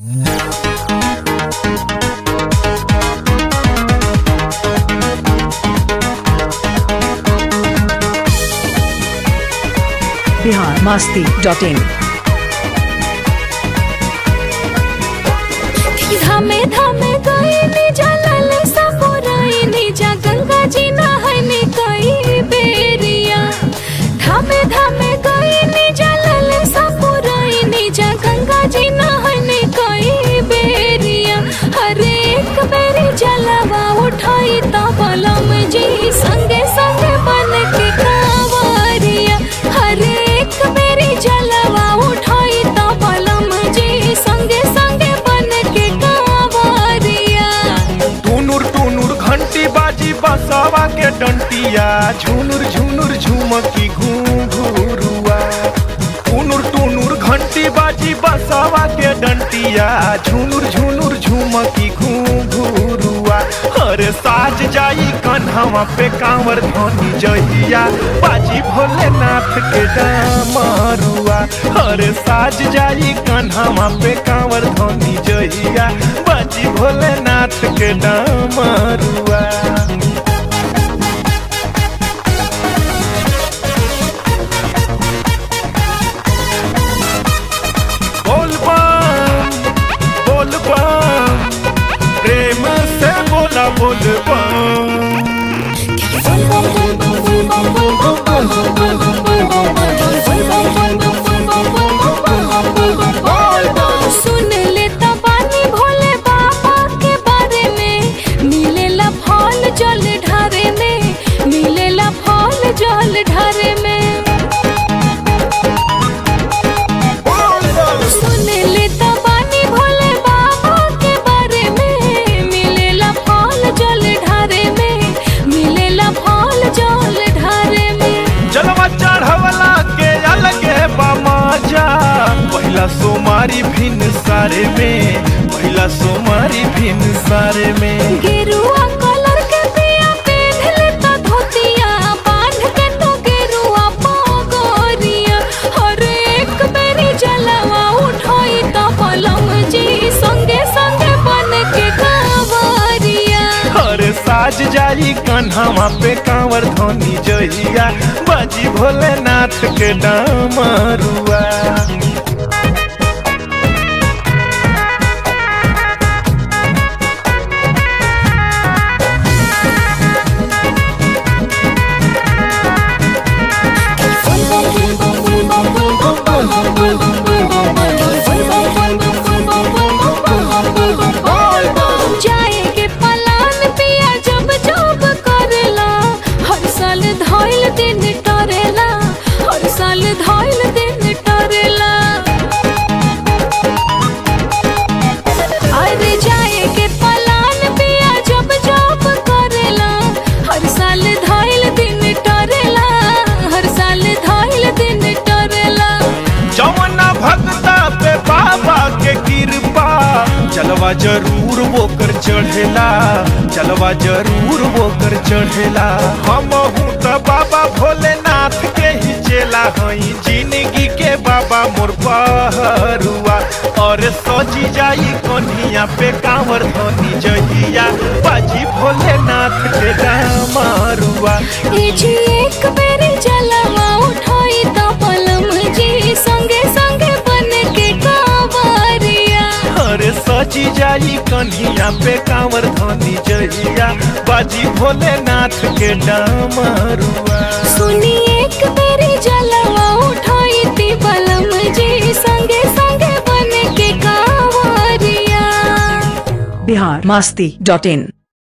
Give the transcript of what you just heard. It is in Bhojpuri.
बिहार मस्ती डॉट इन धामे धामे गईनी जलल सपुरैनी जा गंगा जी नहैनी कई बेरिया धामे धामे गईनी जलल सपुरैनी जा गंगा जी नहैनी कई बेरिया हरे एक बेरी जलवा उठाई त बलम जी संगे संगे बन के कावरिया हरे एक बेरी जलवा उठाई त बलम जी संगे संगे बन के कावरिया टुनुर टुनुर घंटी बाजी बसवा के डंटिया झुनुर झुनुर झुमकी घुंघुरुआ टुनुर टुनुर घंटी बाजी बसवा के डंटिया झुनुर झुनुर झुमकी घुंघुरुआ अरे साज जाई कन्हवा पे कांवर धनी जहिया बाजी भोलेनाथ के डामरुआ अरे साज जाई कन्हवा पे कांवर धनी जहिया बाजी भोलेनाथ के डामरुआ बोल बम बोल बम प्रेम से बोला बोल बम सुन ले तबानी भोले बाबा के बारे में मिलेला फल जल ढारे में मिलेला फल जल ढारे में सुन ले तबानी भोले बाबा के बारे में मिलेला फल जल ढारे में मिलेला फल जल ढारे में जलवा चढ़वला के अलगे बामाजा पहिला सोमारी भिन सारे में पहिला सोमारी भिन सारे में गेरुआ कलर के पिया पेन लेता धोतिया बांध के तो गेरुआ पगोरिया हर एक बेरी जलवा उठाई तो पलम जी संगे संगे बन के कावरिया अरे साज जाई कन्हवा पे कांवर धोनी जहिया बाजी भोलेनाथ के डामरुआ जाए के पलान पिया जब जब करेला हर साल धोइल दिन टरेला हर साल धोइल दिन टरेला अरे जाए के पलान पिया जब जब करेला हर साल धोइल दिन टरेला हर साल धोइल दिन टरेला जवना भक्ता पे बाबा के कृपा चलवा जरूर वो कर चढ़ेला चलवा जरूर वो कर चढ़ेला हम तो बाबा भोलेनाथ के ही चेला हई जिंदगी के बाबा मोर पहरुआ और सजी जाई कन्हिया पे कांवर धनी जहिया बाजी भोलेनाथ के डामरुआ ए जी एक बेरी जलवा उठाई तो पलम जी संगे संगे बन के कावरिया अरे सची जाई कन्हिया पे कांवर धनी जहिया बाजी भोलेनाथ के डामरुआ सुनी एक बेरी जलवा उठाई ती पलम जी संगे संगे बन के कावरिया बिहार मस्ती डॉट इन